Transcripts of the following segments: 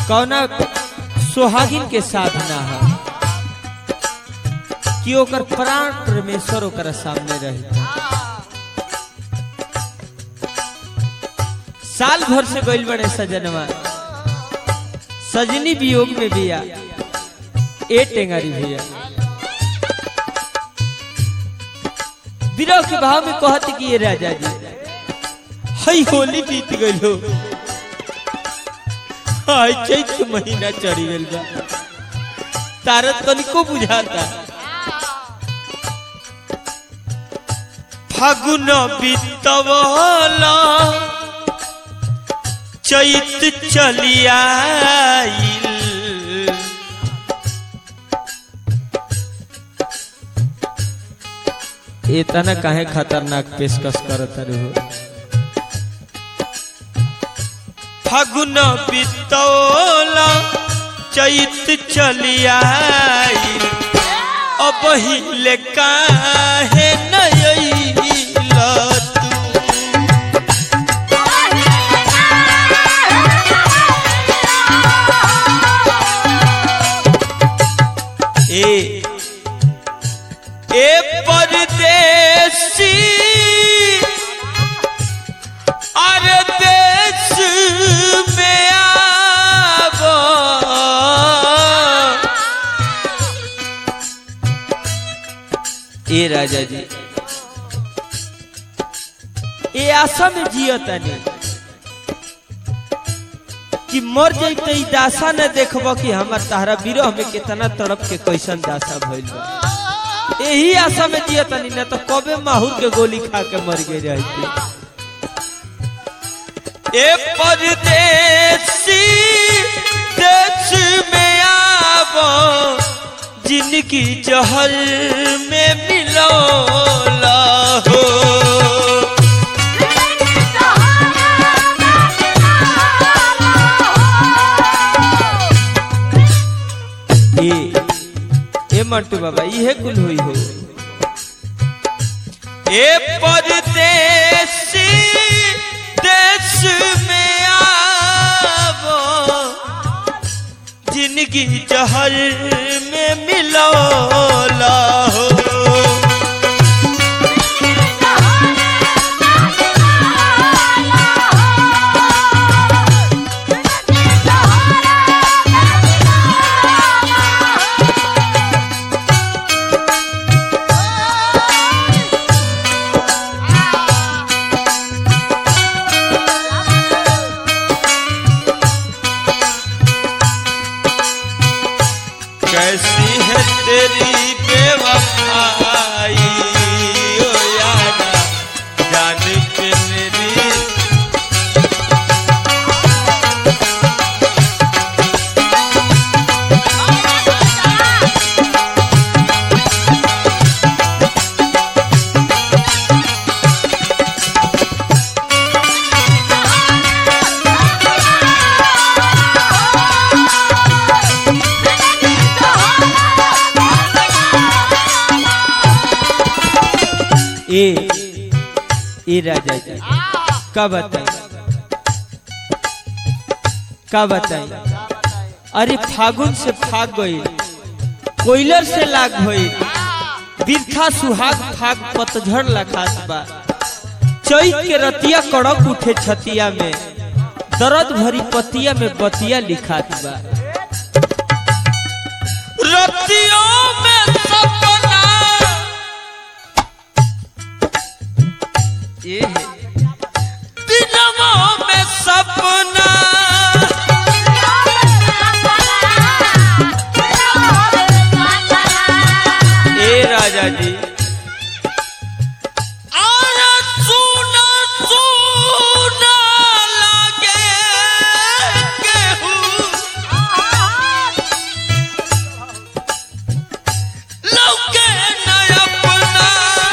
कौना सुहागिन के साधना है कि ओकर प्राण परमेश्वर ओकर सामने रहे साल भर से गइल बड़े सजनवा सजनी वियोग में बिया ए टेंगारी भैया विरह के भाव में कहत कि ये राजा जी हई होली बीत गइल हो हाय चैत के महीना चढ़ी गइल बा तारत तनिको बुझाता फागुन बीतवला चैत चलियाइल इतना काहे खतरनाक पेशकश करत रहो फागुन बीतौला चैत चलियाइल अब हिले काहे नयैला तू ए ए परदेसी अरे देश में आबो ए राजा जी ए आशा में जियतनी कि मर जैते ई दासा न देखब कि हमार तहरा विरह में कितना तड़प के कैसन दासा भइल बा यही आशा में जियतनी न तो कबे माहूर के गोली खा के मर गए रहती ए परदेसी देश में आबो जिनकी जहर में मिलो हो ए ए मंटू बाबा इहे कुल हुई हो ए परदेसी देश में आबो जिंदगी जहर में मिलो हो कैसी है तेरी बेवफाई ओ यारा जान पे मेरी ए ए राजा जी का बताई का बताई अरे फागुन से फाग गई कोयलर से लाग भई बिरखा सुहाग फाग पतझड़ लखात बा चैत के रतिया कड़क उठे छतिया में दर्द भरी पतिया में बतिया लिखात बा रतियों में सपना ये है दिनों में सपना ए राजा जी और सुना सुना लगे केहू लौके न अपना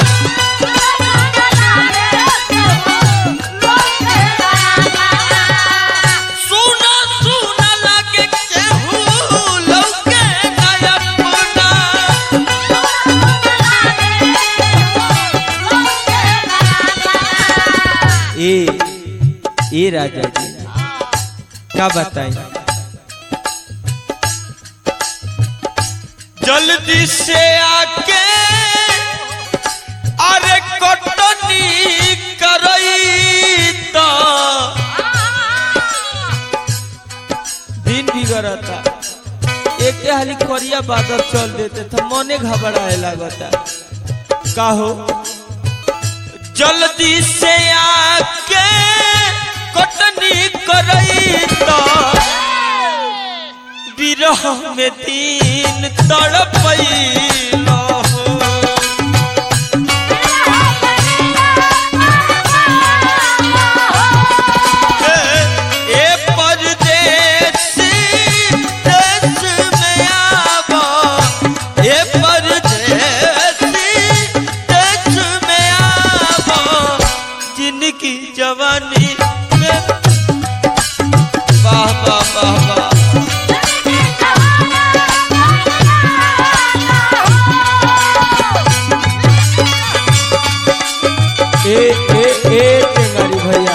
सुना सुना लगे केहू लौके न अपना ए ए राजा जी का बताई जल्दी से आके अरे कटनी करई तो दिन बिगड़ता एक हाली करिया बादल चल देते था मने घबराए लगता का हो जल्दी से आके कटनी करई तो विरह में दिन तड़पई हो ए परदेसी देश में आवा ए परदेसी देश में आवा जिनकी जवानी में वाह वाह वाह वाह ए ए ए टेंगारी भैया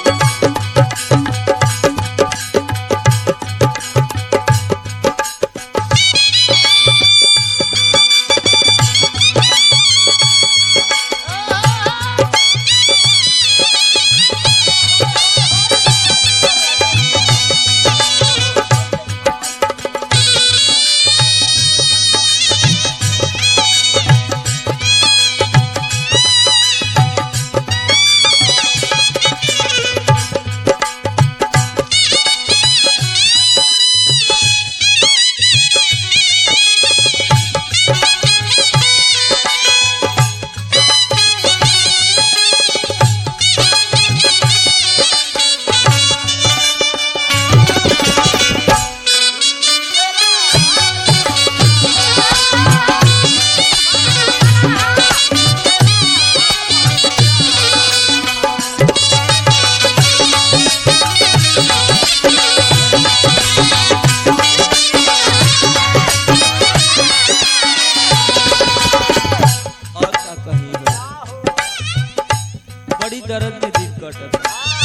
और का कही हो बड़ी दर्द में दिन कटत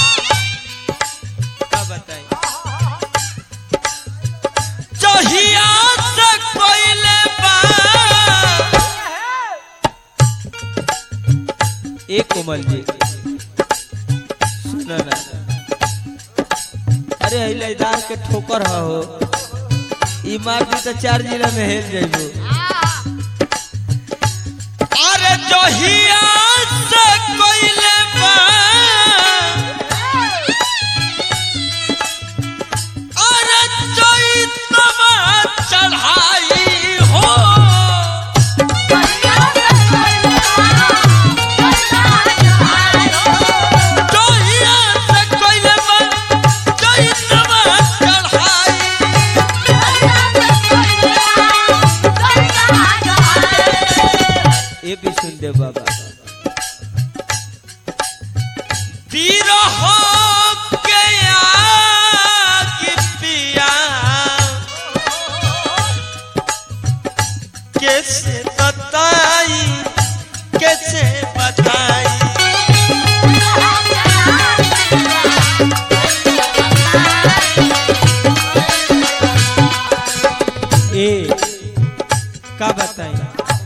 का बताई जहिया से कोइले बा ए कोमल जी सुना ना अरे हिलादार के ठोकर ह हो ई मार दी तो चार जिला में हेल जाइबो अरे जहिया से कोइले बा अरे चैतवा चढ़ाई हो जहिया से कोइले बा चैतवा चढ़ाई ये भी सुन दे बाबा विरह के आग पिया कैसे बताई कैसे बताई ए का बताई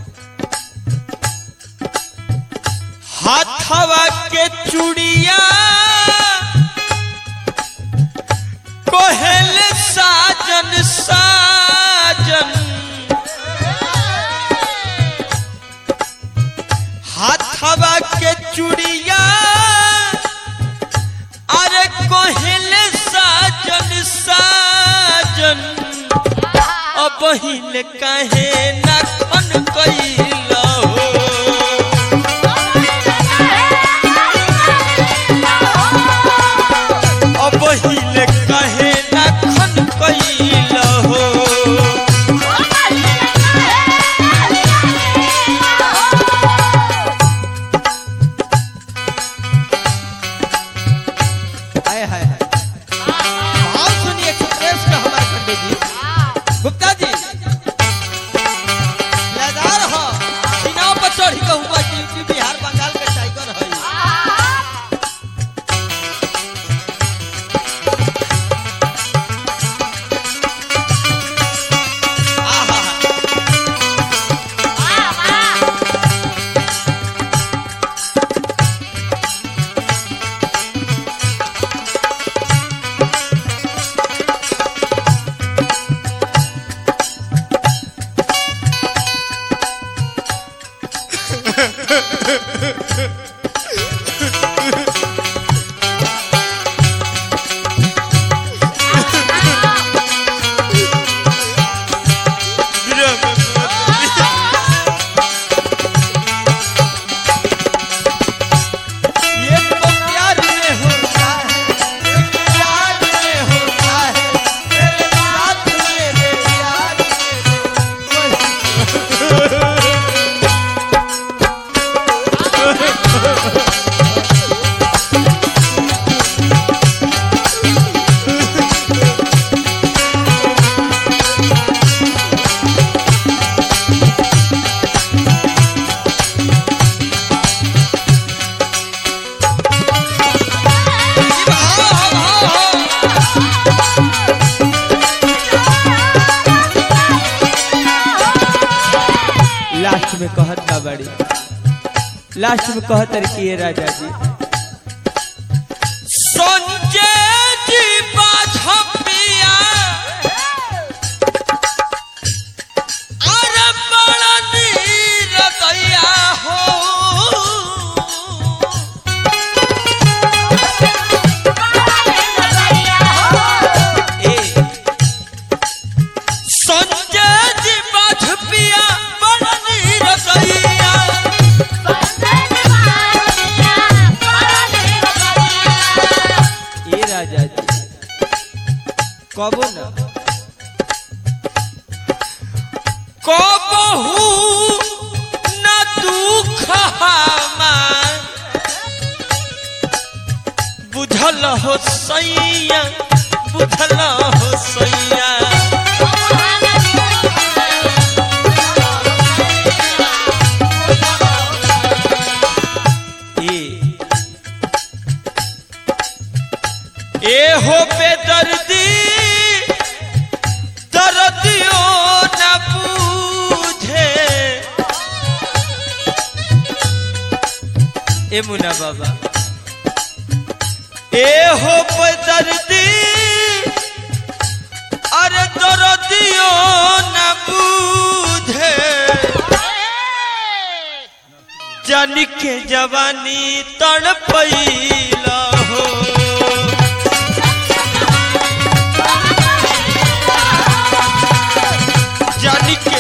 हाथवा के चूड़िया कोहल साजन साजन हाथवा के चूड़िया अरे कोहल साजन साजन अब हिल काहे नाखन कैला हो अब हिले कहे ना खन कैल हो हाय हाय हाय भाव सुनिए एक्सप्रेस का हमारे पंडित जी गुप्ता जी लदार हो सीनाव पर चढ़ी के हुआ कि यूपी बिहार बंगाल के टाइगर है में कहत का बड़ी लास्ट में कहत रही कि ये राजा जी संजय जी बाझपिया अरे बड़ा नीर दैया हो ए संजय जी बाझपिया बड़ा नीर दैया ए राजा जी कबो न कबहू न दुख हमार बुझल हो सैया बुझल हो सैया ए ए हो बेदर्दी दर्दियों न पूझे ए मुना बाबा ए हो बेदर्दी अरे दर्दियों न पूझे जन के जवानी तड़पैला हो जानी के